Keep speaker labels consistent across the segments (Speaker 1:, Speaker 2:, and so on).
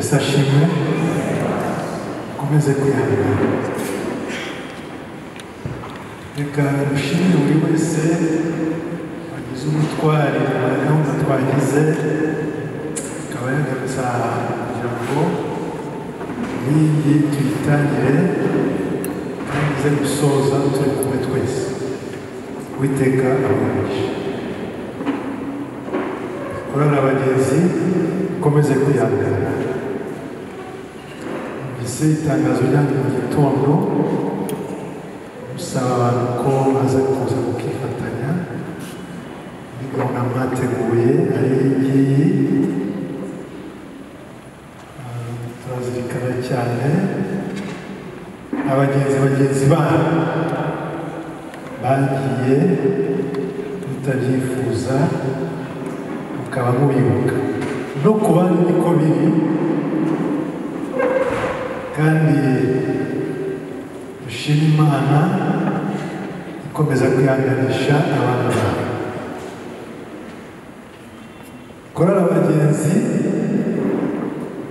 Speaker 1: ese ashimwe ukomeze kwihangana reka dushimire buri wese wagize umutware wa gahunda twagize akaba yagarutse aha kugira ngo n'iyi tuyitangire kandi ize gusoza turi kumwe twese uwiteka abaganisha korana abagenzi ukomeze kwihangana mbese itangazo ryanjye mu gitondo gusaba abantu ko baza kuza kukifatanya muri gahunda mwateguye ari iyi ngiyi Ah, turazirikana cyane abagenzi bagenzi banyu bagiye mutabyifuza mukaba mubibuka no ku bandi niko biri kandi dushima imana ikomeza kwihanganisha abantu bayo korora abagenzi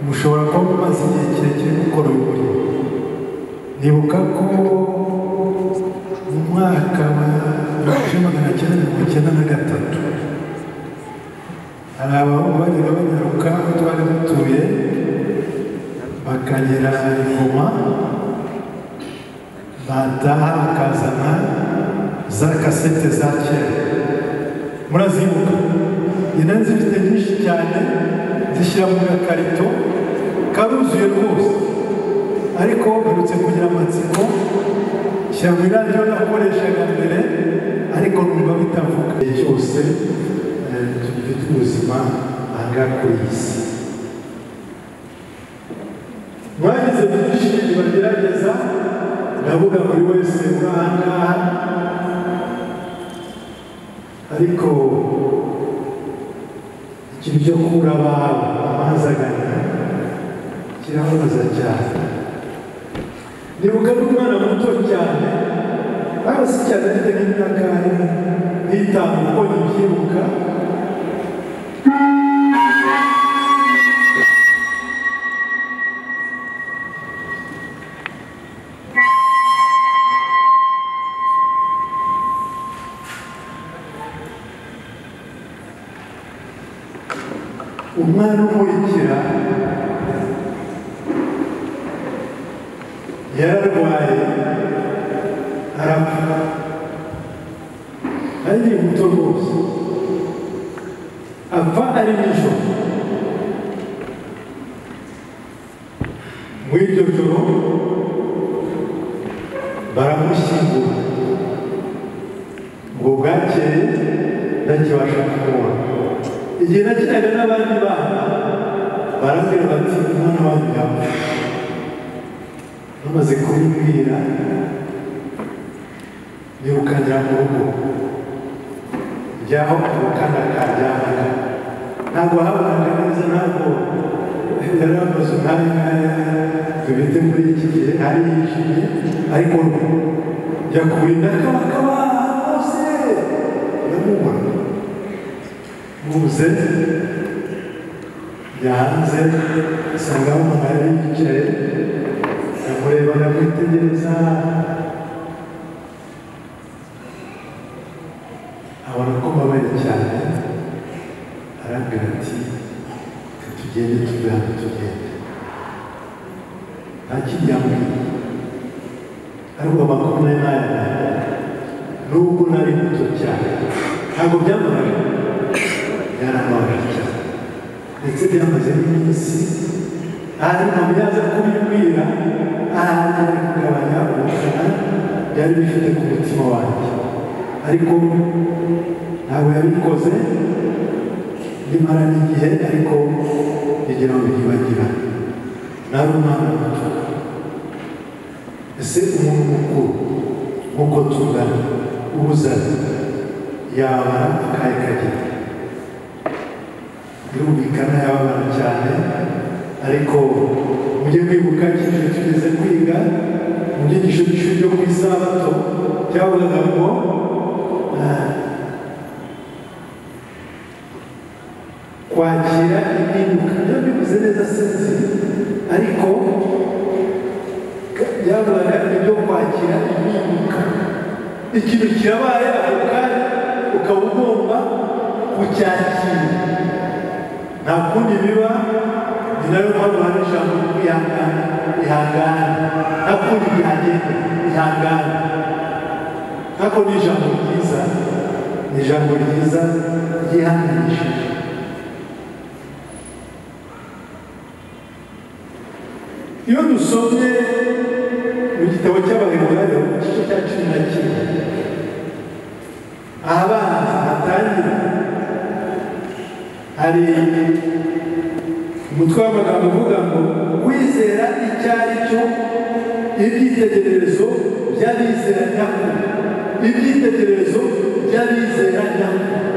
Speaker 1: mushobora kuba mumaze igihe kirekire gukora uyu murimo nibuka ko mu mwaka wa igihumbi magana cyenda mirongo icyenda na gatatu hari abantu bagenda banyaruka aho twari dutuye bakagera ingoma bataha bakazana za kasete za kera murazibuka inani zifite nyinshi cyane zishyira mu gakarito karuzuye rwose ariko mperutse kugira amatsiko shyira mu iradiyo nakoreshaga mbere ariko numva bitavuga igihe cyose eh, tugifite ubuzima aha ngaha kuri iyi si mwagize byinshi bagerageza ndavuga buri wese uri aha ngaha ariko ikintu cyo kubura abawe amazagana kirababaza cyane nibuka n'umwana muto cyane hasi cyane afite nk'imyaka n'itanu uko ntibyibuka umwana umurikira yararwaye arapfa ari muto rwose apfa ari nijoro muri iryo joro baramushyingura ngo bwakeye ntakibasha kumubona igihe nakinaga n'abandi bana barambwira bati umwana wanyu yapfuye bamaze kubibwira nirukanira mu rugo njyaho ubukana kajyanaga ntabwo habonaga neza ntabwo yari amaze umwanya nkaya tubite muri iki gihe ari yijimye ariko njya kurinda kabakaba hose ndamubona muze yahanze asanga umuntu yari yicaye amureba aramwitegereza abona ko mbabaye cyane arambwira ati "Reka tugende tuve hano tugende nta kindi yambwiye ariko makumyabiri n'ane nubwo nari muto cyane ntabwo byamubaye yarababaje cyane ndetse byamaze n'iminsi hanyuma yaza kubibwira ahantu ari kugabanya ubukana byari bifite ku mutima wanjye ariko ntabwo yabikoze nimara n'igihe ariko kugira ngo yibagirane nari umwana muto ese umuntu mukuru nk'uko tungana ubuzane yaba akahe kagira birumvikana yababara cyane ariko mujye kwibuka ikintu tugeze kwiga mu byigisho by'ishuri ryo ku isabato cyavugaga ngo ah, kwakira impinduka byo bivuze neza kwakira impinduka ikintu kirabaye ako kanya ukaba ugomba kucyakira nta kundi biba ni nayo mpamvu hari ijambo ryo kwihangana ihangane nta kundi byagenda ihangane nk'ako ni ijambo ryiza ni ijambo ryiza ryihanganishije iyo dusomye mu gitabo cy'abaheburayo igice cya cumi na kimwe ahabanza hatangira hari umutwe w'amagambo uvuga ngo kwizera icyo ari cyo ibyitegererezo by'abizera nyakuri ibyitegererezo by'abizera nyakuri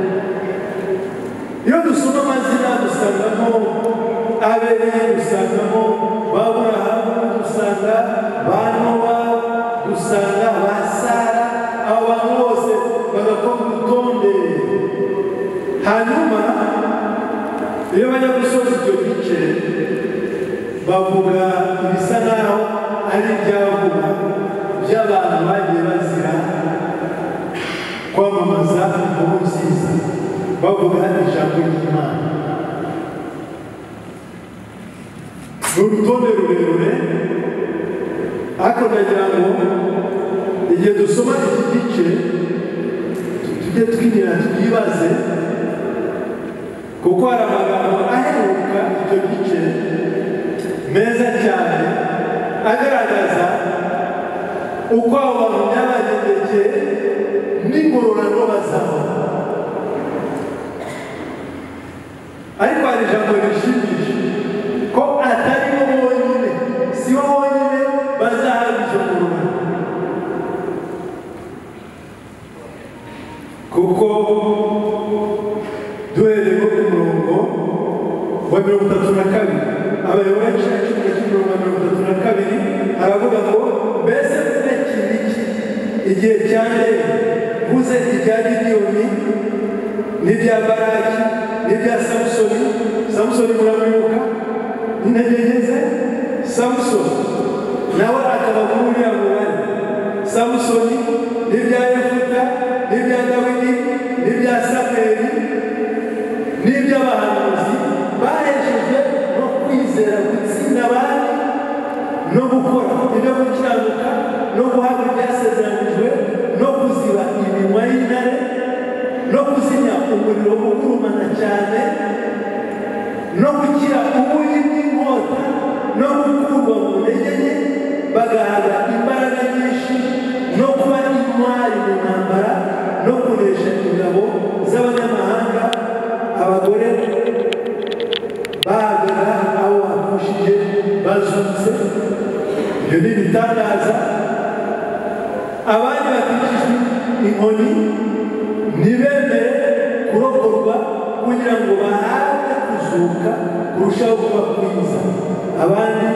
Speaker 1: iyo dusoma amazina dusangamo abeli dusangamo ba burahamu dusanga ba nowa dusanga ba sara abo bantu bose bagakora urutonde hanyuma iyo bajya gusoza icyo gice bavuga ibisa naho ari ibyavugwa by'abantu bagiye bazira kwamamaza inkuru nziza bavuga ijambo ry'imana ni urutonde rurerure ariko ndagira ngo igihe dusoma iki gice tujye twinira twibaze kuko hari amagambo aheruka icyo gice meza cyane agaragaza uko abo bantu byabagendekeye n'ingororano bazabona ariko hari ijambo rishimishije ko atari bo bonyine si bo bonyine bazahabwa icyo ngororano kuko duhereye ku murongo wa mirongo itatu na kabiri abayoboye benshi cumi cy'umurongo wa mirongo itatu na kabiri aravuga ngo mbese mvuze kiniki igihe cyane mvuze ibya gidiyoni n'ibya baraki n'ibya samusoni samusoni murabibuka intege ze samusoni nawe akaba muri uriya mubare samusoni n'ibya yefuta n'ibya dawidi n'ibya samweli n'iby'abahanuzi baheshejwe no kwizera gutsinda abandi no gukora ibyo gukiranuka no guhabwa ibyasezeranijwe no kuziba iminwa y'intare no kuzimya umuriro ugurumana cyane no gukira ubugi bw'inkota no gukurwa mu ntege nke bagahabwa imbaraga nyinshi no kuba intwari mu ntambara no kunesha ingabo z'abanyamahanga abagore bahagarara aho bakushije bazutse ibyo ni ibitangaza abandi bakikijwe inkoni ntibemere kurokorwa kugira ngo bahabwe kuzuka kurushaho kuba kwiza abandi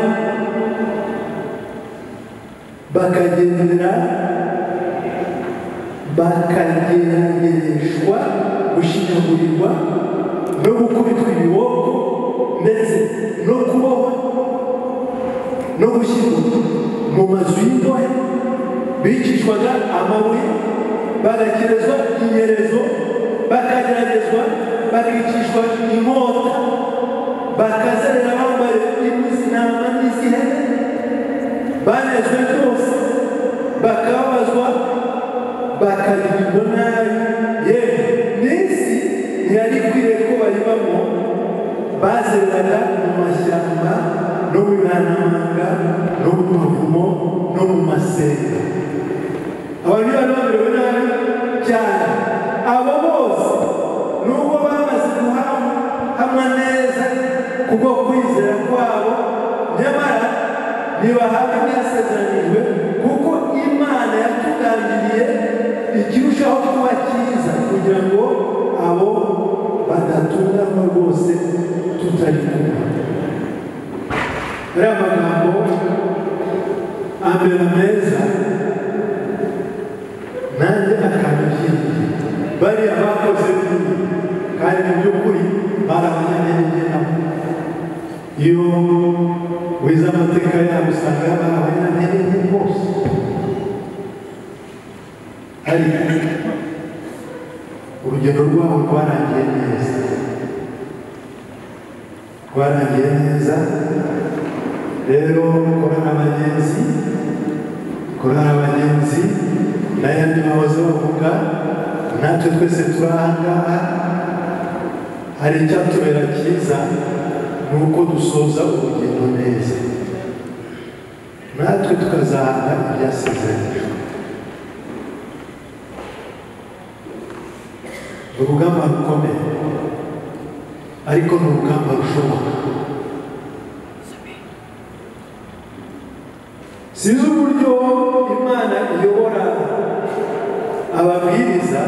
Speaker 1: bakagendera bakagerageshwa gushinyagurirwa no gukubitwa ibiboko ndetse no kubohwa no gushyirwa mu mazu y'imbohe bicishwaga amabuye bagakerezwa inyerezo bakageragezwa bakicishwa inkota bakazerera bambaye impu z'intama n'iz'ihene banezwe byose bakababazwa bakagirirwa nabi yewe n'isi ntiyari ikwiriye ko bayibamo bazereraga mu mashyamba no mu mihanamanga no mu mavumo no mu masenga abantu bari bamerewe nabi cyane abo bose nubwo bamaze guhamwa neza kubwo kwizera kwabo nyamara ntibahabwa ibyasezeranijwe kuko imana yatugambiriye ikirushaho kuba cyiza kugira ngo abo badatunganywa rwose tutari kumwe ariya magambo ambera meza nanjye akanyushyigikiye bariya bakoze bibi kandi mu by'ukuri bari abanyantege nabo iyo wize amateka yabo usanga bari abanyantege rwose hari urugendo rwabo rwarangiye neza rwarangiye neza rero korana abagenzi korana abagenzi n'ayandi bahoze bavuga natwe twese turi aha ngaha hari icyatubera cyiza ni uko dusoza urugendo neza natwe tukazahabwa ibyasezeranyijwe ni urugamba rukomeye ariko ni urugamba rushoboka sinzi uburyo imana iyobora ababwiriza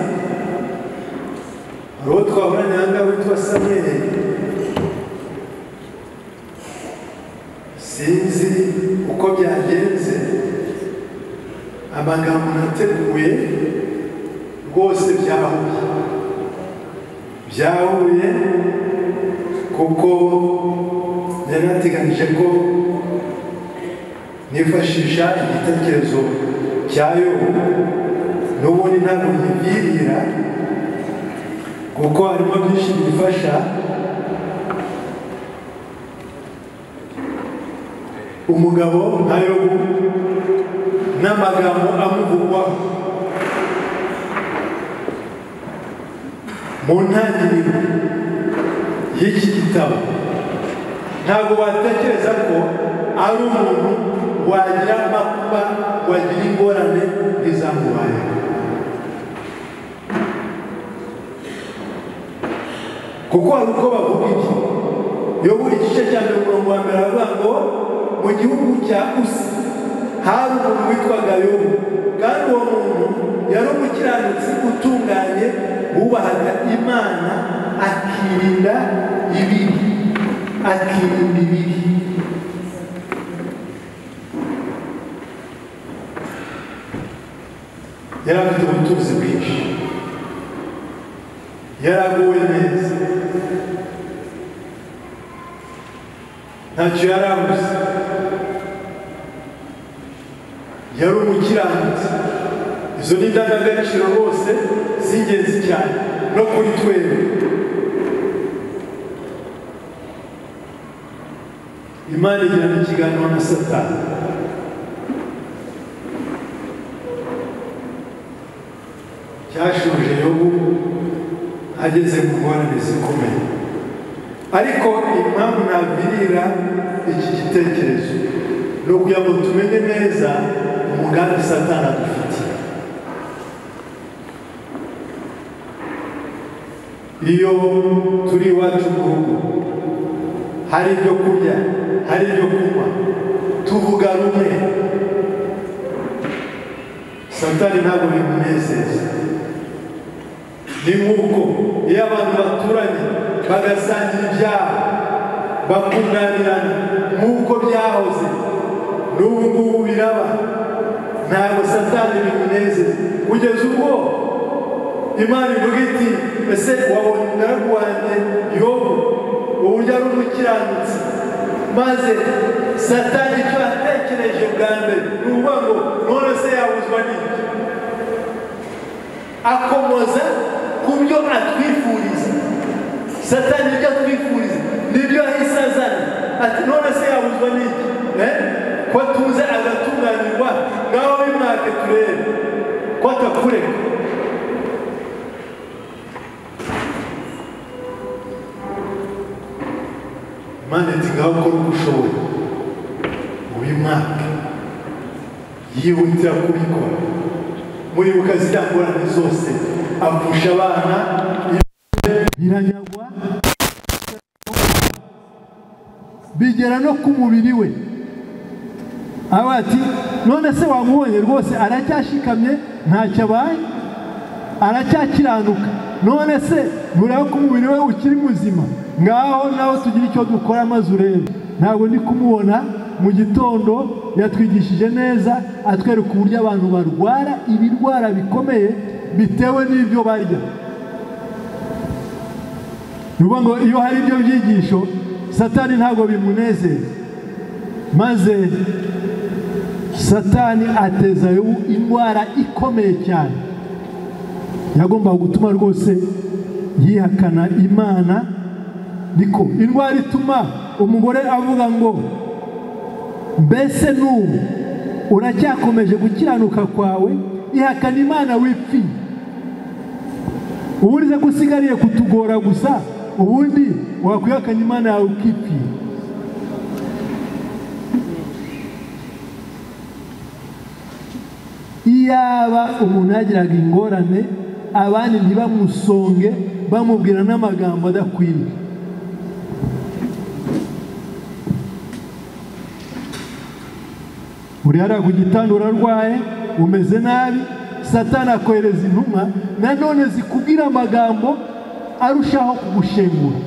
Speaker 1: hari uwo twahoranye aha ngaha witwa samweri sinzi uko byagenze amagambo nateguye rwose byahuye byahuye kuko yari yateganyije ko nifashisha igitekerezo cya yobu n'ubundi ntabwo yibyirira kuko harimo byinshi bifasha umugabo nka yobu n'amagambo amuvugwaho mu ntangiriro y'iki gitabo ntabwo watekereza ko ari umuntu wagira amakuba wagira ingorane n'izamubayeho kuko hari uko bavuga iki yo buri gice cya mbere umurongo wa mbere baravuga ngo mu gihugu cya usi hari umuntu witwaga yobu kandi uwo muntu yari umukiranutsi utunganye wubahaga imana akirinda ibibi akirinda ibibi yari afite ubutunzi bwinshi yari aguwe neza ntacyo yari abuze yari umukiranutsi izo ni indangagaciro rwose z'ingenzi cyane no kuri twebwe imana igirana ikiganiro na satani cyashubije yobu ageze mu ngorane zikomeye ariko impamvu ntabwirira iki gitekerezo ni ukugira ngo tumenye neza umugambi satani adufitiye iyo turi iwacu mu rugo hari ibyo kurya hari ibyo kunywa tuvuga rumwe satani ntabwo bimunezeza ni nk'uko iyo abantu baturanye bagasangira ibyabo bakunganirana nk'uko byahoze n'ubu ngubu biraba ntabwo satani bimunezeza kugeza ubwo imana ivuga iti ese wabonye umugaragu wanjye yobu uburyo ari umukiranutsi maze satani icyo yatekereje bwa mbere ni ukuvuga ngo none se yabuzwa n'iki akomoza ku byo atwifuriza satani ibyo atwifuriza nibyo ahise azana ati none se yabuzwa n'iki ko tuze agatunganirwa ngaho bimwake turebe ko atakureka imana iti ngaho ukora uko ushoboye ubimwake yihutira kubikora muribuka ziriya ngorane zose apfusha abana biranyagwa bigera no ku mubiri we aho ati none se wamubonye rwose aracyashikamye ntacyo abaye aracyakiranuka none se ntureba ko umubiri we ukiri muzima ngaho nawe tugira icyo dukora maze urebe ntabwo ndi kumubona mu gitondo yatwigishije neza atwereka uburyo abantu barwara ibirwara bikomeye bitewe n'ibyo barya niyo ngo iyo hari ibyo byigisho satani ntabwo bimunezeza maze satani ateza indwara ikomeye cyane yagombaga gutuma rwose yihakana imana niko indwara ituma umugore avuga ngo mbese n'ubu uracyakomeje gukiranuka kwawe ihakana imana wipfi ubu urize ko usigariye kutugora gusa ubundi wakwihakanya imana yawe ukipfira iyaba umuntu yagiraga ingorane abandi ntibamusonge bamubwira n'amagambo adakwiriye uri hariya ku gitanda urarwaye umeze nabi satana akohereza intumwa nanone zikubwira amagambo arushaho kugushengura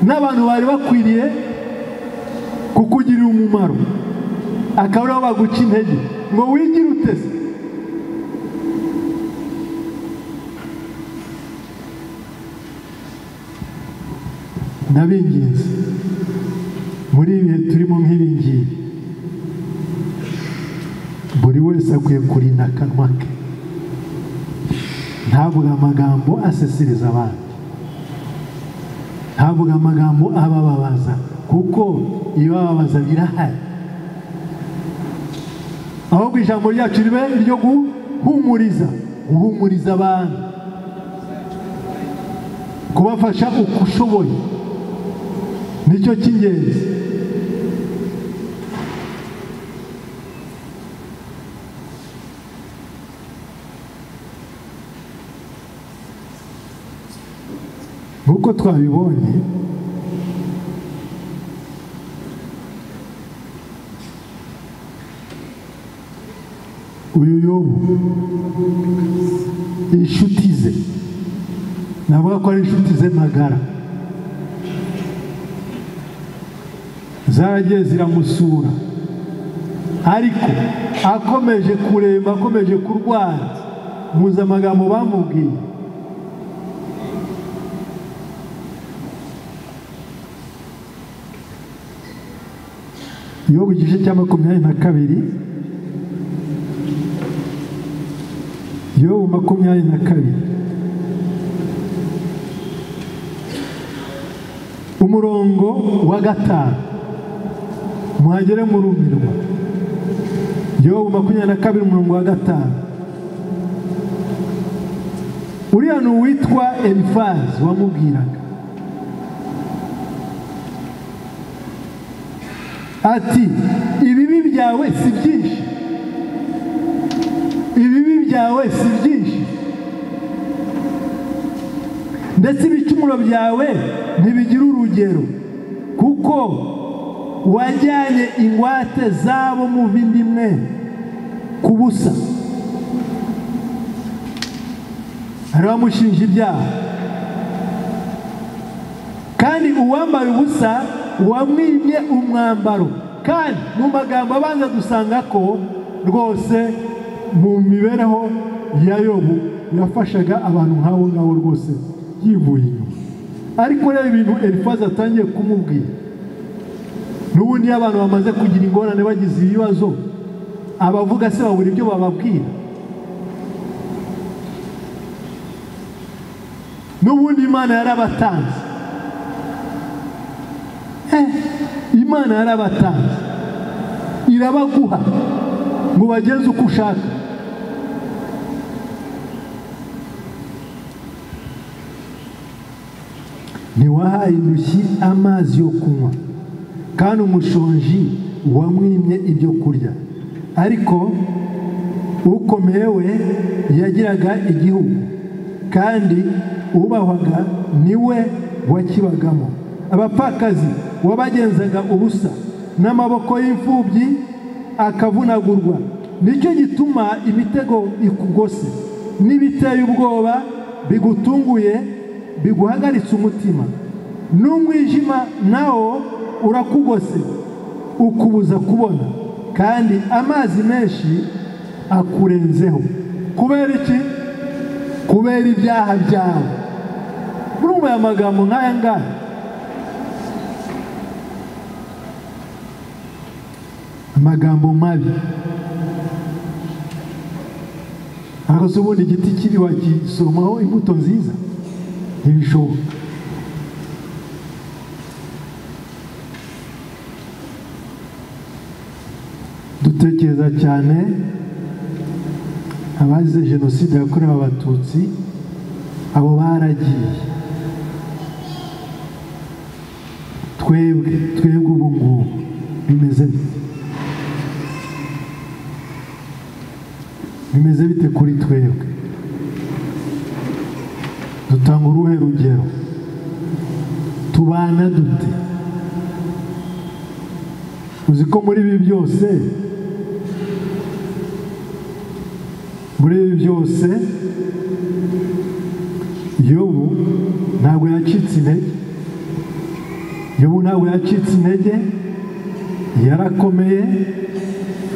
Speaker 1: n'abantu bari bakwiriye kukugirira umumaro akaba ariho baguca intege ngo wigire utese ndabinginze muri ibi bihe turimo nk'ibi ngibi buri wese akwiye kurinda akanwa ke ntavuga amagambo aseseriza abandi ntavuga amagambo abababaza kuko ibibababaza birahari ahubwo ijambo ryacu ribe ryo guhumuriza guhumuriza abantu kubafasha uko ushoboye nicyo cy'ingenzi nk'uko twabibonye uyu yobu inshuti ze navuga ko ari inshuti ze magara zaragiye ziramusura ariko akomeje kuremba akomeje kurwara muzi amagambo bamubwiye yobu igice cya makumyabiri na kabiri yobu makumyabiri na kabiri umurongo wa gatanu muhagere murumirwa yobu makumyabiri na kabiri umurongo wa gatanu uriya ni uwitwa elifazi wamubwiraga ati ibibi byawe si byinshi ibibi byawe si byinshi ndetse ibicumuro byawe ntibigira urugero kuko wajyanye ingwate zabo mu bindi mwe ku busa hari abamushinja ibyaha kandi uwambaye ubusa wamwimye umwambaro kandi mu magambo abanza dusanga ko rwose mu mibereho ya yobu yafashaga abantu nk'abo ngabo rwose yivuye inyuma ariko reba ibintu elifazi atangiye kumubwira n'ubundi iyo abantu bamaze kugira ingorane bagize ibibazo abavuga se babura ibyo bababwira n'ubundi imana yarabatanze imana yarabatanze irabaguha ngo bagenze uko ushaka ntiwahaye indushyi amazi yo kunywa kandi umushonji wamwimye ibyo kurya ariko ukomeye we yagiraga igihugu kandi ubahwaga niwe wakibagamo abapfakazi wabagenzaga ubusa n'amaboko y'imfubyi akavunagurwa nicyo gituma imitego ikugose n'ibiteye ubwoba bigutunguye biguhagaritse umutima n'umwijima nawo urakugose ukubuza kubona kandi amazi menshi akurenzeho kubera iki kubera ibyaha byawe urumva aya magambo nk'aya ngaya amagambo mabi ntabwo se ubundi igiti kibi wagisomaho imbuto nziza ntibishoboka dutekereza cyane abazize jenoside yakorewe abatutsi abo baragiye twebwe twebwe ubu ngubu bimeze bite bimeze bite kuri twebwe dutanga uruhe rugero tubana dute uzi ko muri ibi byose muri ibi byose yobu ntabwo yacitse intege yobu ntabwo yacitse intege yarakomeye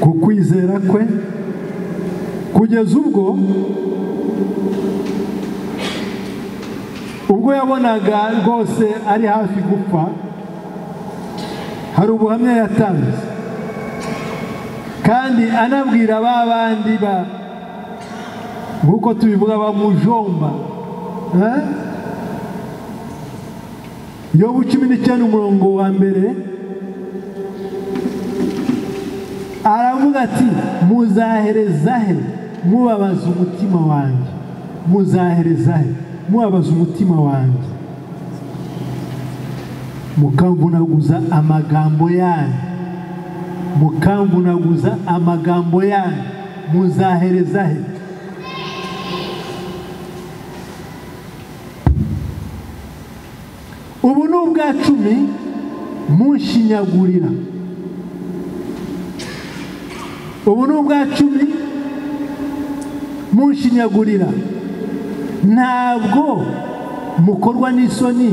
Speaker 1: ku kwizera kwe kugeza ubwo ubwo yabonaga rwose ari hafi gupfa hari ubuhamya yatanze kandi anabwira ba bandi ba nk'uko tubivuga bamujomba yobu cumi n'icyenda umurongo wa mbere aravuga ati muzahereza he mubabaza umutima wanjye muzahereza he mubabaza umutima wanjye mukamvunaguza amagambo yanyu mukamvunaguza amagambo yanyu muzahereza he ubu ni ubwa cumi munshinyagurira ubu ni ubwa cumi munshinyagurira ntabwo mukorwa n'isoni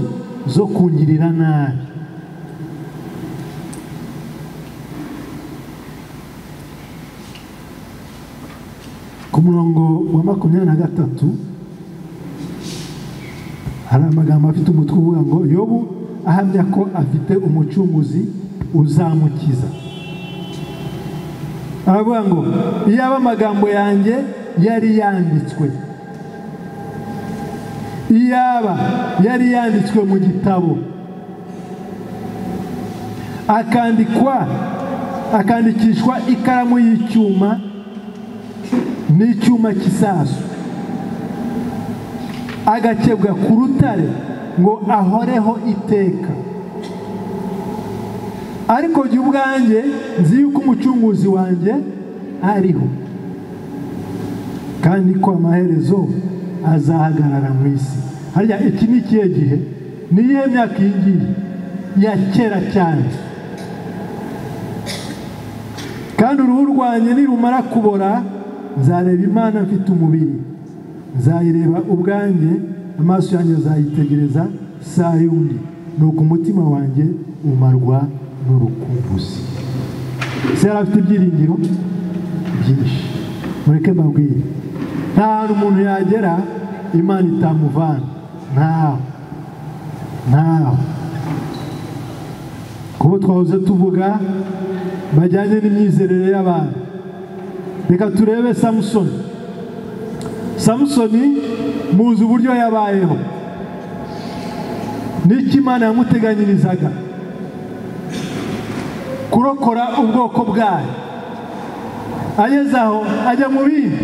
Speaker 1: zo kungirira nabi ku murongo wa makumyabiri na gatatu hari amagambo afite umutwe uvuga ngo yobu ahamya ko afite umucunguzi uzamukiza aravuga ngo iyaba amagambo yanjye yari yanditswe iyaba yari yanditswe mu gitabo akandikwa akandikishwa ikaramu y'icyuma n'icyuma cy'isasu agakebwa ku rutare ngo ahoreho iteka ariko jya ubwanjye nzi yuko umucunguzi wanjye ariho kandi ko amaherezo azahagarara mu isi hariya iki ni ikihe gihe ni iyihe myaka iyi ngiyi ya kera cyane kandi uruhu rwanjye nirumara kubora nzareba imana mfite umubiri nzayireba ubwanjye amaso yanjye azayitegereza saa yundi nuko umutima wanjye umarwa n'urukumbuzi ese yari afite ibyiringiro byinshi mureke mbabwire nta hantu umuntu yagera imana itamuvana ntaho ntaho kuko twahoze tuvuga bajyanye n'imyizerere y'abantu reka turebe samusoni samusoni muzi uburyo yabayeho n'icyo imana yamuteganyirizaga kurokora ubwoko bwayo ageze aho ajya mu bindi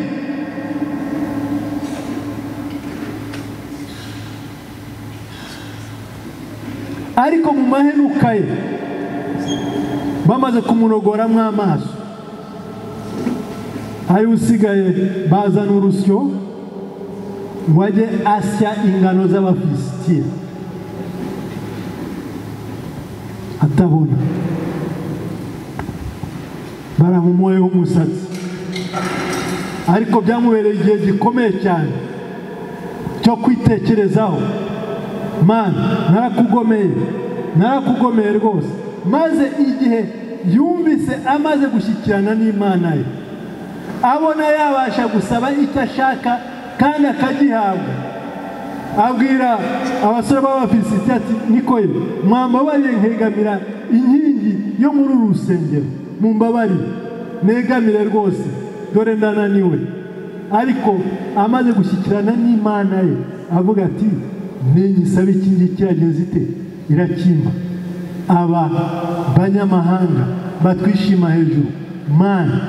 Speaker 1: ariko mu mahenuka ye bamaze kumunogoramo amaso ari usigaye bazana urusyo ngo ajye asya ingano z'abafilisitiya atabona baramumuyeho umusatsi ariko byamubereye igihe gikomeye cyane cyo kwitekerezaho mana narakugomeye narakugomeye rwose maze igihe yumvise amaze gushyikirana n'imana ye abona yabasha gusaba icyo ashaka kandi akagihabwa abwira abasore b'abafisiti ati niko ye mwambabariye nkegamira inkingi yo muri uru rusengero mumbabarire negamire rwose dore ndananiwe ariko amaze gushyikirana n'imana ye avuga ati nenye isabe iki ngiki yagenze ite irakimba aba banyamahanga batwishima hejuru mana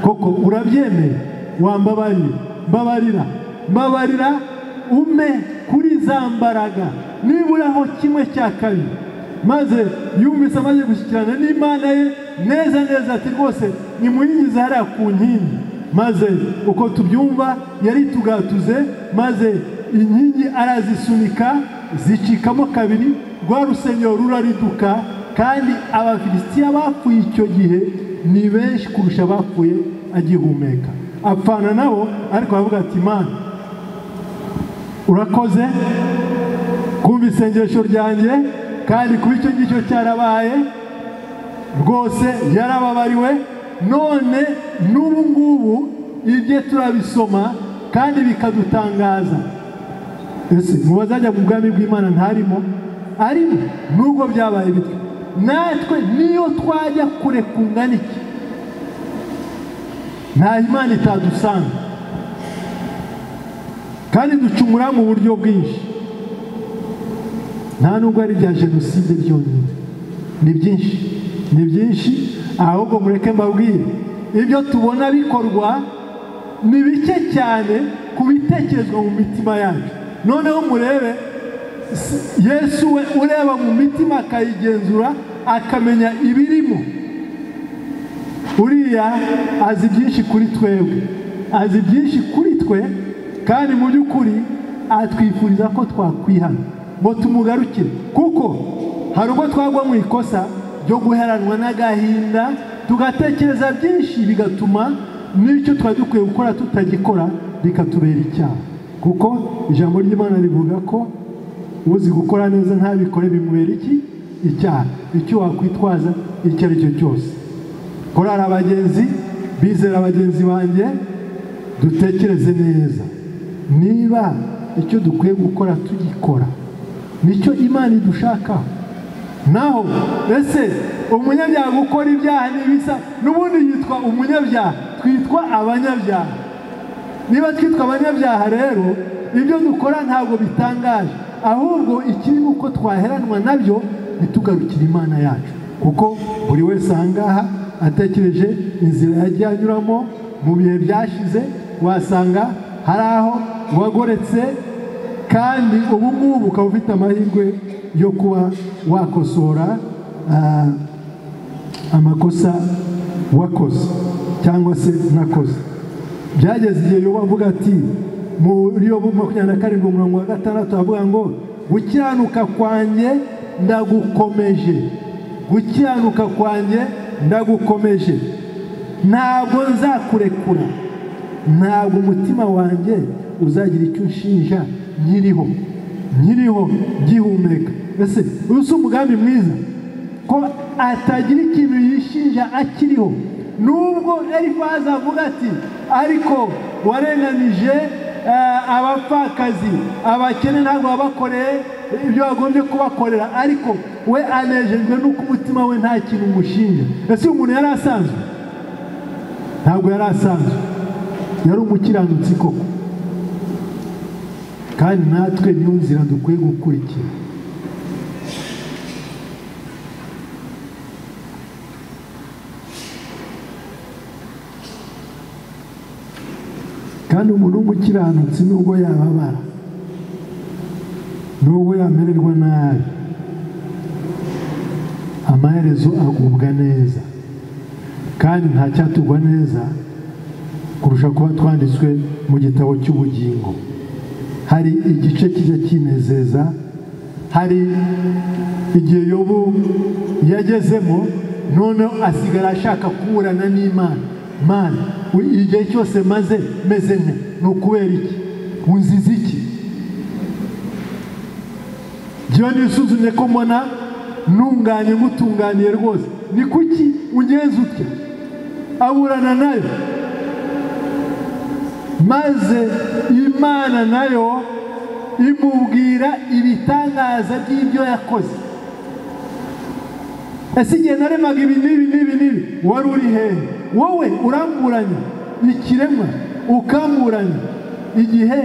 Speaker 1: koko urabyemeye wambabarira mbabarira mbabarira ume kuri za mbaraga niburaho kimwe cya kabiri maze yumvise amaze gushyikirana n'imana ye neza neza ati rwose nimuyigize hariya ku nkingi maze uko tubyumva yari tugatuze maze inkingi arazisunika zicikamo kabiri rwa rusengero rurariduka kandi abafilisitiya bapfuye icyo gihe ni benshi kurusha abapfuye agihumeka apfana nabo ariko aravuga ati mana urakoze kumva isengesho ryanjye kandi kuba icyo ngicyo cyarabaye rwose yarababariwe none n'ubu ngubu ibye turabisoma kandi bikadutangaza ese mu bazajya mu bwami bw'imana ntarimo arimo nubwo byabaye bityo natwe niyo twajya kure kungana iki nta imana itadusanga kandi ducumura mu buryo bwinshi nta nubwo ari ibya jenoside byonyine ni byinshi ni byinshi ahubwo mureke mbabwire ibyo tubona bikorwa ni bike cyane ku bitekerezo mu mitima yacu noneho murebe yesu we ureba mu mitima akayigenzura akamenya ibirimo uriya azi byinshi kuri twebwe azi byinshi kuri twe kandi mu by'ukuri atwifuriza ko twakwihana ngo tumugarukire kuko hari ubwo twagwa mu ikosa ryo guheranwa n'agahinda tugatekereza byinshi bigatuma n'icyo twari dukwiye gukora tutagikora bikatubera icyaha kuko ijambo ry'imana rivuga ko uzi gukora neza ntabikore bimubera iki icyaha icyo wakwitwaza icyo ari cyo cyose korara abagenzi bizera bagenzi banjye dutekereze neza niba icyo dukwiye gukora tugikora nicyo imana idushaka naho ese umunyabyaha gukora ibyaha n'ibisa n'ubundi yitwa umunyabyaha twitwa abanyabyaha niba twitwa abanyabyaha rero ibyo dukora ntabwo bitangaje ahubwo ikiri uko twaheranwa nabyo ntitugarukire imana yacu kuko buri wese ahangaha atekereje inzira yagiye anyuramo mu bihe byashize wasanga hari aho wagoretse kandi ubu ngubu ukaba ufite amahirwe yo kuba wakosora amakosa wakoze cyangwa se nakoze byageze igihe yo bavuga ati muri yo makumyabiri na karindwi umurongo wa gatandatu bavuga ngo gukiranuka kwanjye ndagukomeje gukiranuka kwanjye ndagukomeje ntabwo nzakurekura ntabwo umutima wanjye uzagira icyo unshinja nkiriho nkiriho gihumeka ese uyu umugambi mwiza ko atagira ikintu yishinja akiriho nubwo elifazi avuga ati ariko warenganije abapfakazi abakene ntabwo wabakoreye ibyo bagombye kubakorera ariko we anejejwe n'uko umutima we nta kintu umushinja ese uyu muntu yari asanzwe ntabwo yari asanzwe yari umukiranutsi koko kandi natwe niyo nzira dukwiye gukurikira kandi umuntu w'umukiranutsi nubwo yababara nubwo yamererwa nabi amaherezo agubwa neza kandi ntacyatugwa neza kurusha kuba twanditswe mu gitabo cy'ubugingo hari igice kijya kinezeza hari igihe yobu yagezemo noneho asigara ashaka kuburana n'imana mana igihe cyose maze meze nka ni ukubera iki unziza iki njyewe nisuzumye ko mbona ntunganye ngutunganiye rwose ni kuki ungenza utya aburana nayo maze imana nayo imubwira ibitangaza by'ibyo yakoze ese igihe naremaga ibi n'ibi n'ibi n'ibi wari uri hehe wowe uramburanya ikiremwa ukamurana igihe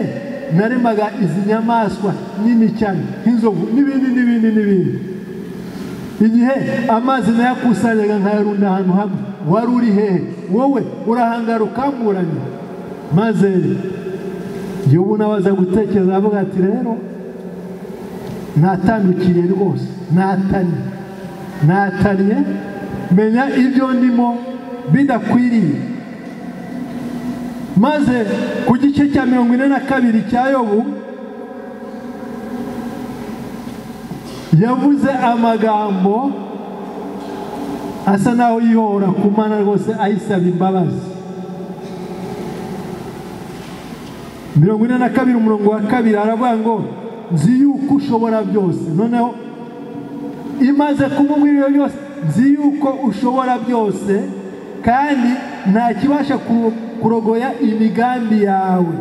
Speaker 1: naremaga izi nyamaswa nini cyane nk'inzovu n'ibindi n'ibindi n'ibindi igihe amazi nayakusanyaga nkayarunda ahantu hamwe wari uri hehe wowe urahangara ukamburanya maze njye ubu nabaza gutekereza avuga ati rero natandukiriye rwose natanye natanye menya ibyo ndimo bidakwiriye maze ku gice cya mirongo ine na kabiri cya yobu yavuze amagambo asa naho yihora ku mana rwose ayisaba imbabazi mirongo ine na kabiri umurongo wa kabiri aravuga ngo nzi yuko ushobora byose noneho imaze kumubwira ibyo byose nzi yuko ushobora byose kandi nta kibasha kurogoya imigambi yawe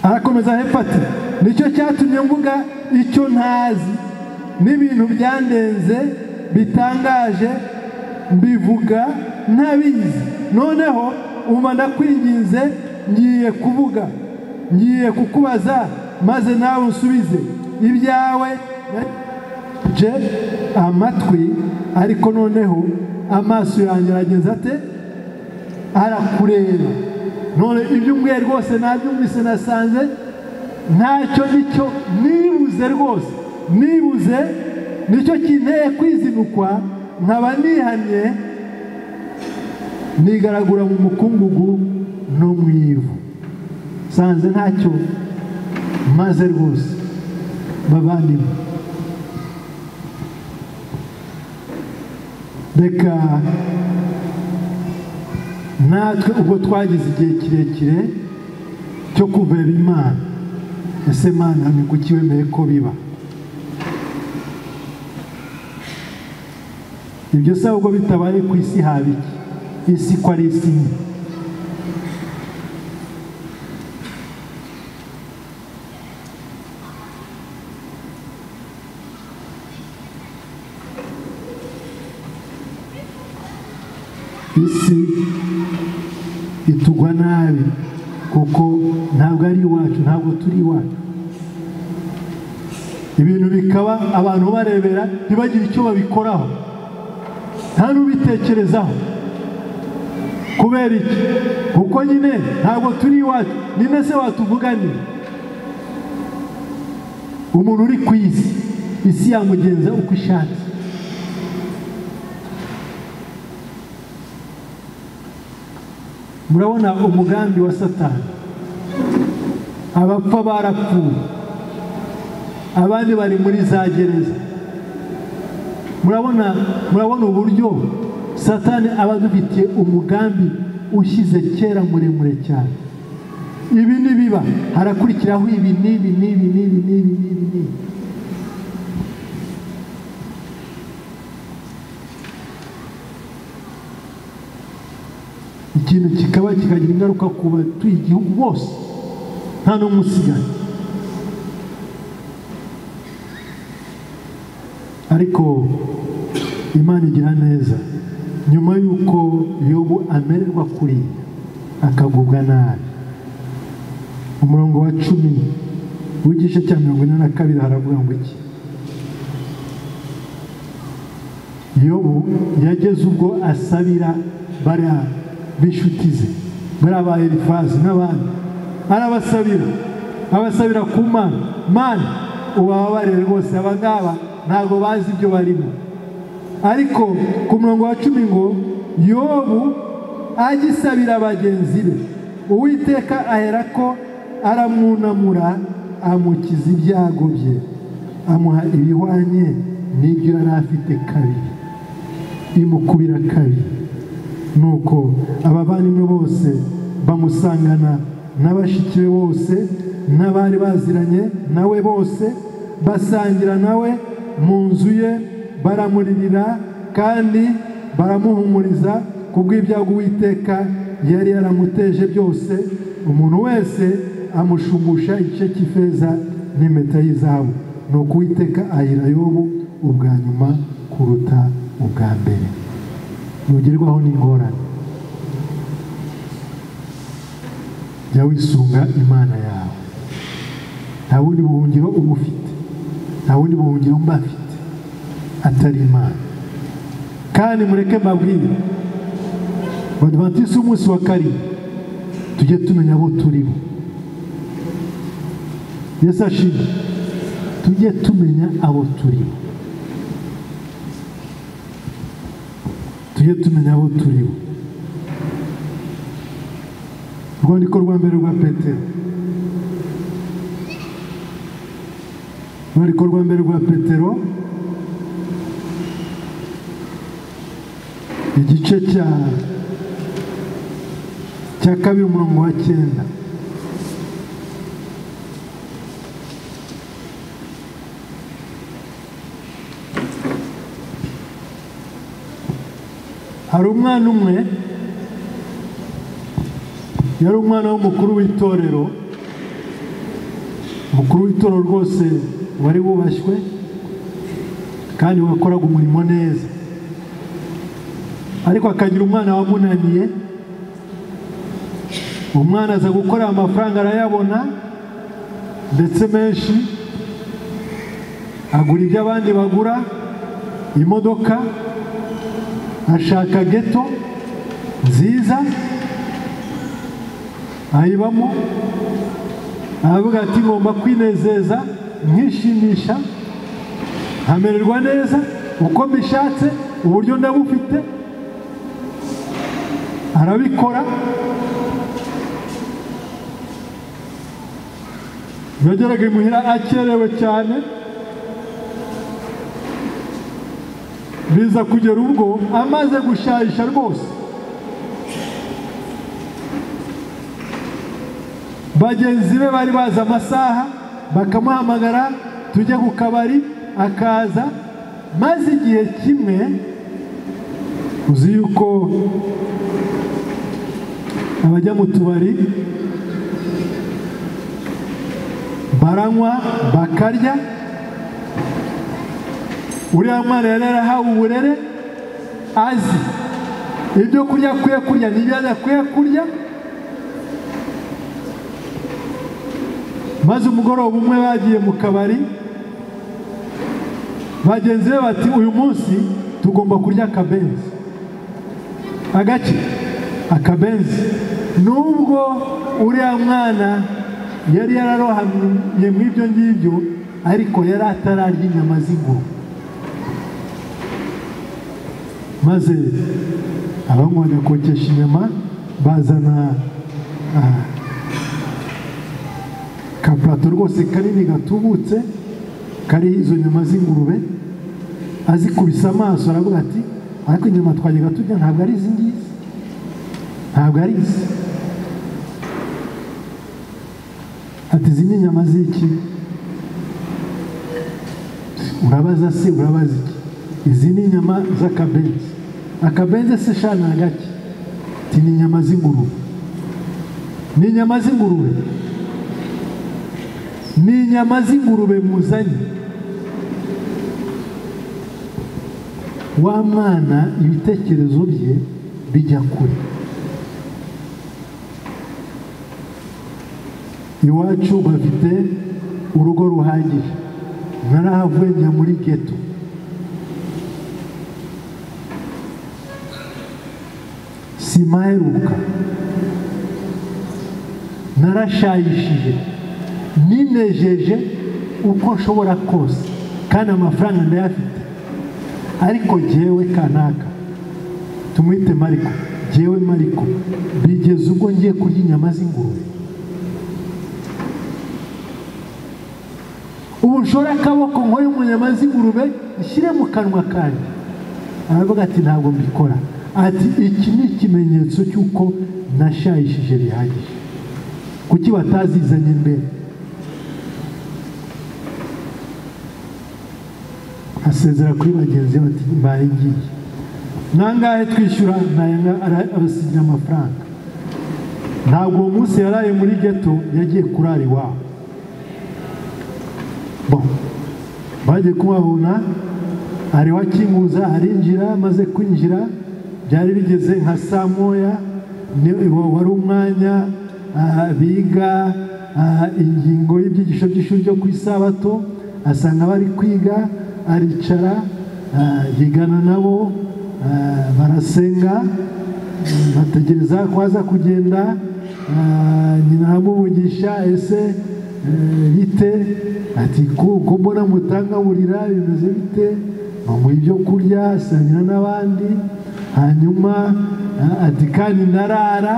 Speaker 1: arakomeza hepfo ati nicyo cyatumye mvuga icyo ntazi n'ibintu byandenze bitangaje mbivuga ntabizi noneho uba ndakwinginze ngiye kuvuga ngiye kukubaza maze nawe unsubize ibyawe je amatwi ariko noneho amaso yanjye arageza ate arakureba none ibyo umbwiye rwose nabyumvise nasanze ntacyo nicyo nibuze rwose nibuze nicyo kinteye kwizinukwa nkaba nihanye nigaragura mu mukungugu no mu ivu nsanze ntacyo maze rwose bavandimwe reka natwe ubwo twagize igihe kirekire cyo kuvera imana ese mana ni kuki wemeye ko biba ibyo se ahubwo bitabaye ku isi haba iki isi ko ari isi imwe isi itugwa nabi kuko ntabwo ari iwacu ntabwo turi iwacu ibintu bikaba abantu barebera ntibagire icyo babikoraho nta n'ubitekerezaho kubera iki kuko nyine ntabwo turi iwacu nyine se watuvuganira umuntu uri ku isi isi yamugenza uko ishatse murabona umugambi wa satani abapfa barapfuye abandi bari muri za gereza murabona murabona uburyo satani aba adufitiye umugambi ushyize kera muremure cyane ibi nibiba harakurikiraho ibi n'ibi n'ibi n'ibi n'ibi n'ibi n'ibi ikintu kikaba kikagira ingaruka ku batuye igihugu bose nta n'umwe usigaye ariko imana igira neza nyuma y'uko yobu amererwa kuri akagubwa nabi umurongo wa cumi w'igice cya mirongo ine na kabiri haravuga ngo iki yobu yageze ubwo asabira bariya b'inshuti ze bariya ba elifazi n'abandi arabasabira abasabira ku mana mana ubababarire rwose aba ngaba ntabwo bazi ibyo barimo ariko ku murongo wa cumi ngo yobu agisabira bagenzi be uwiteka ahera ko aramwunamura amukiza ibyago bye amuha ibihwanye n'ibyo yari afite kabiri imukubira kabiri nuko abavandimwe bose bamusangana n'abashiki be bose n'abari baziranye nawe bose basangira nawe mu nzu ye baramuririra kandi baramuhumuriza kubw'ibyago uwiteka yari yaramuteje byose umuntu wese amushumbusha igice cy'ifeza n'impeta y'izahabu ni uko uwiteka ahira yobu ubwa nyuma kuruta
Speaker 2: ubwa mbere ntugerwaho n'ingorane jya wisunga imana yawe nta bundi buhungiro uba ufite nta bundi buhungiro mba afite atari imana kandi mureke mbabwire badivantisi umunsi wa karindwi tujye tumenya abo turi bo yesu ashimwe tujye tumenya abo turi bo tujye tumenya abo turi bo urwandiko rwa mbere rwa petero urwandiko rwa mbere rwa petero igice cya cya kabiri umurongo wa cyenda hari umwana umwe yari umwana w'umukuru w'itorero umukuru w'itorero rwose wari wubashywe kandi wakoraga umurimo neza ariko akagira umwana wamunaniye umwana aza gukorera amafaranga arayabona ndetse menshi agura ibyo abandi bagura imodoka ashaka geto nziza ayibamo aravuga ati ngomba kwinezeza nkishimisha nkamererwa neza uko mbishatse uburyo ndabufite arabikora yageraga imuhira akerewe cyane biza kugera ubwo amaze gushayisha rwose bagenzi be bari bazi amasaha bakamuhamagara tujye ku kabari akaza maze igihe kimwe uzi yuko abajya mu tubari baranywa bakarya uriya mwana yari yarahawe uburere azi ibyo kurya akwiye kurya n'ibyo adakwiye kurya maze umugoroba umwe bagiye mu kabari bagenzi be bati uyu munsi tugomba kurya akabenzi agake akabenzi nubwo uriya mwana yari yararohamye mu ibyo ngibyo ariko yari atararya inyama z'ingurube maze abanywa bagakokesha inyama bazana kapurato rwose kanini gatubutse kariho izo nyama z'ingurube azikubise amaso aravuga ati ariko inyama twajyaga tujya ntabwo ari izi ngizi ntabwo ari izi ati izi ni inyama z'iki urabaza se urabaza iki izi ni inyama z'akabenzi akabenzi se sha ni agake ati ni inyama z'ingurube ni inyama z'ingurube ni inyama z'ingurube muzanye wa mwana ibitekerezo bye bijya kure iwacu bafite urugo ruhagije ntarahavuye njya muri geto sima aheruka narashayishije ninejeje uko nshobora kose kandi amafaranga ndayafite ariko jyewe kanaka tumwite mariko jyewe mariko bigeze ubwo ngiye kurya inyama z'ingurube ubu nshore akaboko nkoye umunyama z'ingurube nshyire mu kanwa kanjye aravuga ati ntabwo mbikora ati iki ni ikimenyetso cy'uko nashayishije bihagije kuki batazizanye mbere asezera kuri bagenzi be bati mbaye ngiye nangahe twishyura abasinya amafaranga ntabwo uwo munsi yaraye muri geto yagiye kurara iwabo bagiye kumubona ariho akinguza arinjira amaze kwinjira byari bigeze nka saa moya ni- wari umwanya ah, biga ah, ingingo y'ibyigisho by'ishuri ryo ku isabato asanga bari kwiga aricara ah, yigana nabo ah, barasenga bategereza ko aza kugenda ah, nyina aramuvugisha ese eh, bite ati ko ko mbona mutangaburira bimeze bite bamuha ibyo kurya asangira n'abandi hanyuma ah, ati kandi ndarara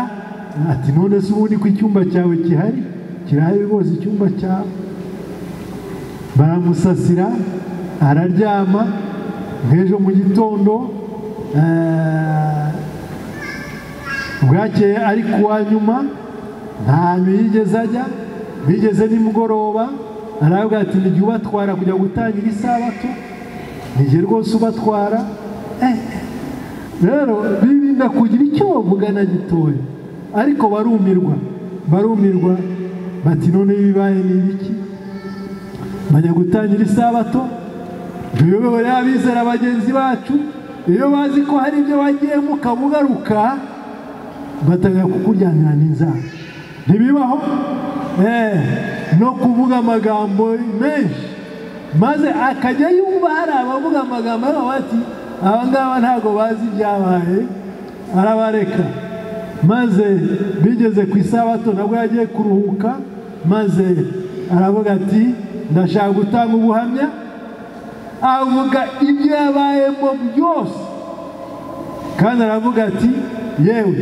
Speaker 2: ati none se ubundi ko icyumba cyawe gihari kirahari rwose icyumba cyawe baramusasira araryama nk'ejo mu gitondo ah, bwakeye ari kuwa nyuma ntabwo yigeze ajya bigeze nimugoroba aravuga ati nijye ubatwara kujya gutangira isabato nijye rwose ubatwara Eh, rero birinda kugira icyo bavuga na gitoya ariko barumirwa barumirwa bati none bibaye ni ibiki bajya gutangira isabato tuyobewe n'abizera bagenzi bacu iyo bazi ko hari ibyo bagiyemo ukaba ugaruka batangira kukuryanira n'inzara ntibibaho Eh, no kuvuga amagambo menshi maze akajya yumva hari abavuga amagambo aravuga ati aba ngaba ntabwo bazi ibyabaye arabareka maze bigeze ku isabato nabwo yagiye kuruhuka maze aravuga ati ndashaka gutanga ubuhamya avuga ibyo yabayemo byose kandi aravuga ati yewe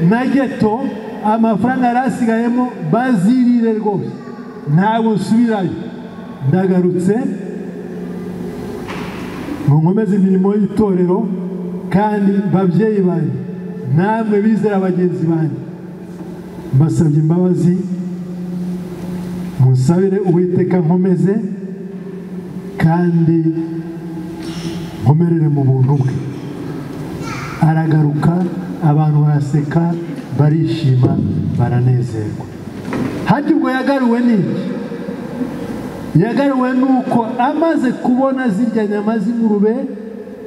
Speaker 2: na geto amafaranga yari asigayemo bazirire rwose ntabwo nsubirayo ndagarutse ngo nkomeze imirimo y'itorero kandi babyeyi banjye namwe bizera bagenzi banjye mbasabye imbabazi musabire uwiteka nkomeze kandi nkomerere mu buntu bwe aragaruka abantu baraseka barishima baranezerwa harya ubwo yagaruwe n'iki yagaruwe n'uko amaze kubona zirya nyama z'ingurube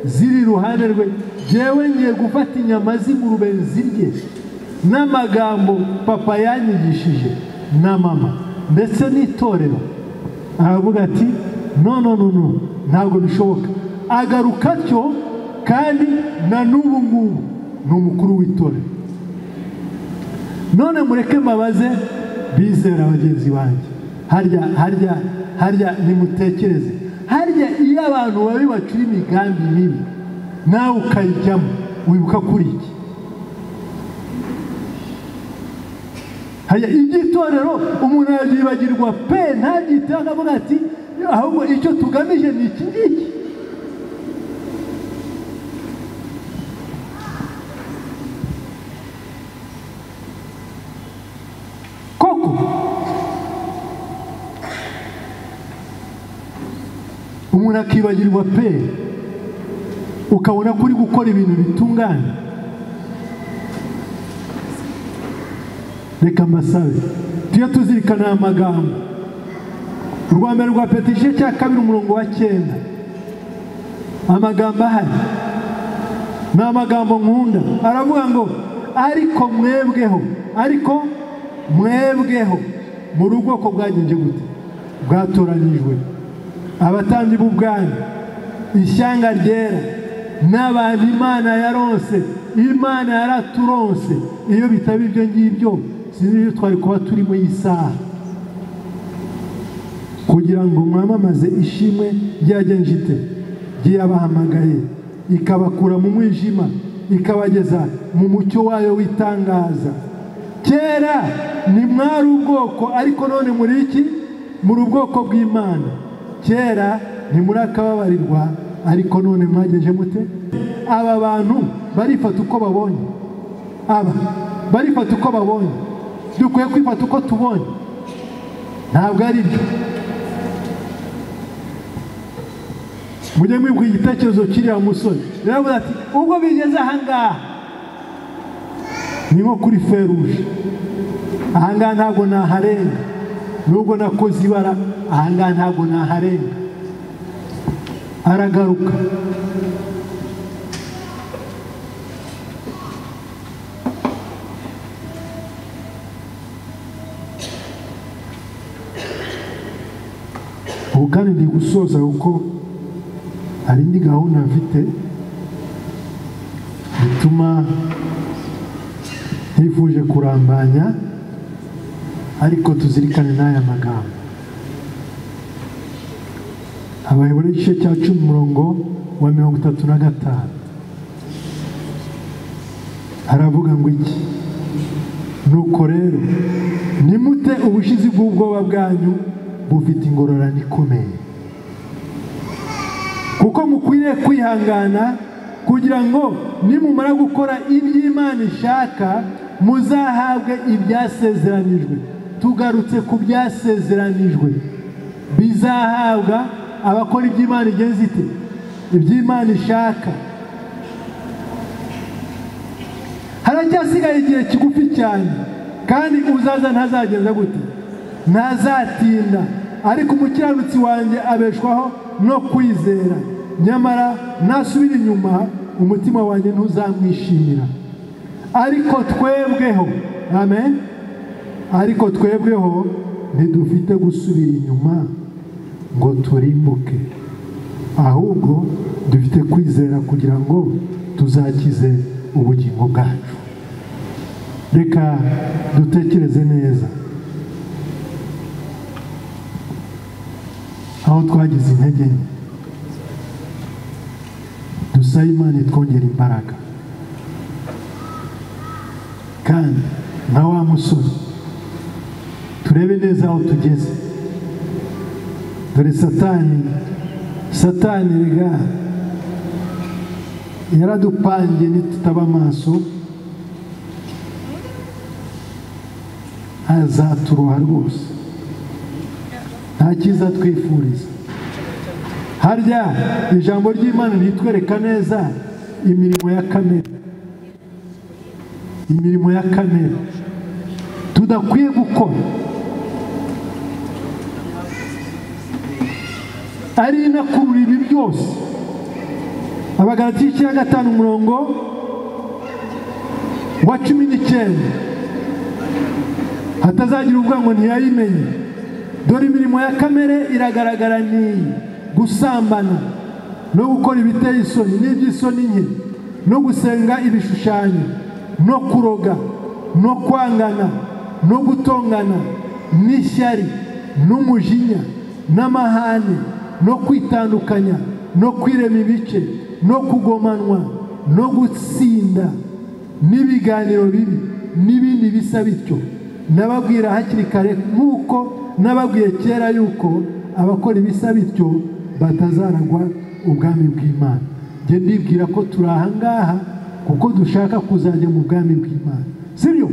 Speaker 2: ziri iruhande rwe yewe ngiye gufata inyama z'ingurube zirye n'amagambo papa yanyigishije na mama ndetse n'itorero aravuga ati no no no no ntabwo bishoboka agaruka atyo kandi na n'ubu ngubu ni umukuru w'itorero none mureke mbabaze bizera bagenzi banjye harya harya harya nimutekereze harya iyo abantu babi bacura imigambi mibi nawe ukayijyamo wibuka kuri iki harya iby'itorero umuntu arabyibagirwa pe ntabyiteho akavuga ati ahubwo icyo tugamije ni iki ngiki koko umuntu akibagirwa pe ukabona ko uri gukora ibintu bitunganye reka mbasabe tujye tuzirikana aya magambo urwa mbere rwa peti igice cya kabiri umurongo wa cyenda amagambo ahari ni amagambo nkunda aravuga ngo ariko mwebweho ariko mwebweho muri ubwoko bwagenje gute bwatoranyijwe abatandi b'ubwami ishyanga ryera n'abantu imana yaronse imana yaraturonse iyo bitaba ibyo ngibyo sinzi ibyo twari kuba turimo iyi saha kugira ngo mwamamaze ishimwe ry'agenjite ry'iyabahamagaye ikabakura mu mwijima ikabageza mu mucyo wayo w'itangaza kera ntimwari ubwoko ariko none muri iki muri ubwoko bw'imana kera ntimuri akababarirwa ariko none mwageje mute aba bantu barifata uko babonye aba barifata uko babonye dukwiye kwifata uko tubonye ntabwo ari byo mujye mwibwira igitekerezo cy'iriya musore rero ati ubwo bigeze ahangaha ni nko kuri feruje ahangaha ntabwo naharenga nubwo nakoze ibara ahangaha ntabwo naharenga aragaruka ubu kandi ndi gusoza kuko hari indi gahunda mfite bituma ntifuje kurambanya ariko tuzirikane n'aya magambo abayobora igice cya cumi umurongo wa mirongo itatu na gatanu aravuga ngo iki nuko rero nimute ubushizi bw'ubwoba bwanyu bufite ingororane ikomeye kuko mukwiriye kwihangana kugira ngo nimumara gukora iby'imana ishaka muzahabwe ibyasezeranijwe tugarutse ku byasezeranijwe bizahabwa abakora iby'imana igenze ite iby'imana ishaka haracyasigaye igihe kigufi cyane kandi uzaza ntazagenza gute ntazatinda ariko umukiranutsi wanjye abeshwaho no kwizera nyamara nasubira inyuma umutima wanjye ntuzamwishimira ariko twebweho amen ariko twebweho ntidufite gusubira inyuma ngo turimbuke ahubwo dufite kwizera kugira ngo tuzakize ubugingo bwacu reka dutekereze neza aho twagize intege nke dusabe imana itwongera imbaraga kandi nka wa musore turebe neza aho tugeze dore satani satani rega yaradupangiye nitutaba amaso azaturoha rwose nta cyiza twifuriza harya ijambo ry'imana ntitwereka neza imirimo ya kamere imirimo ya kamere tudakwiye gukora ari inakurura ibi byose abagarati icyenda gatanu umurongo wa cumi n'icyenda hatazagira uvuga ngo ntiyayimenye dore imirimo ya kamere iragaragara ni gusambana no gukora ibiteye isoni n'iby'isoni nke no gusenga ibishushanyo no kuroga no kwangana no gutongana n'ishyari n'umujinya n'amahane no kwitandukanya no kwirema ibice no kugomanwa no gutsinda n'ibiganiro bibi n'ibindi bisa bityo nababwira hakiri kare nk'uko nababwiye kera yuko abakora ibisa bityo batazaragwa ubwami bw'imana njye ndibwira ko turi aha ngaha kuko dushaka kuzajya mu bwami bw'imana si byo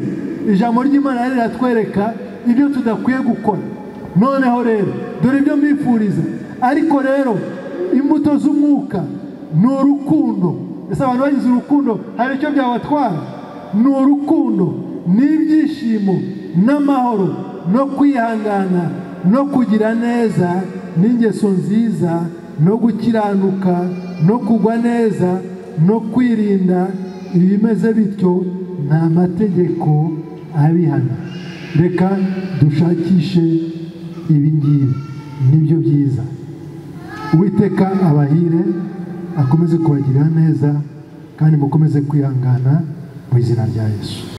Speaker 2: ijambo ry'imana riratwereka ibyo tudakwiye gukora noneho rero dore ibyo mbifuriza ariko rero imbuto z'umwuka ni urukundo ese abantu bagize urukundo hari icyo byabatwara ni urukundo n'ibyishimo n'amahoro no kwihangana no kugira neza n'ingeso nziza no gukiranuka no kugwa neza no kwirinda ibimeze bityo nta mategeko abihana reka dushakishe ibi ngibi nibyo byiza uwiteka abahire akomeze kubagirira neza kandi mukomeze kwihangana mu izina rya yesu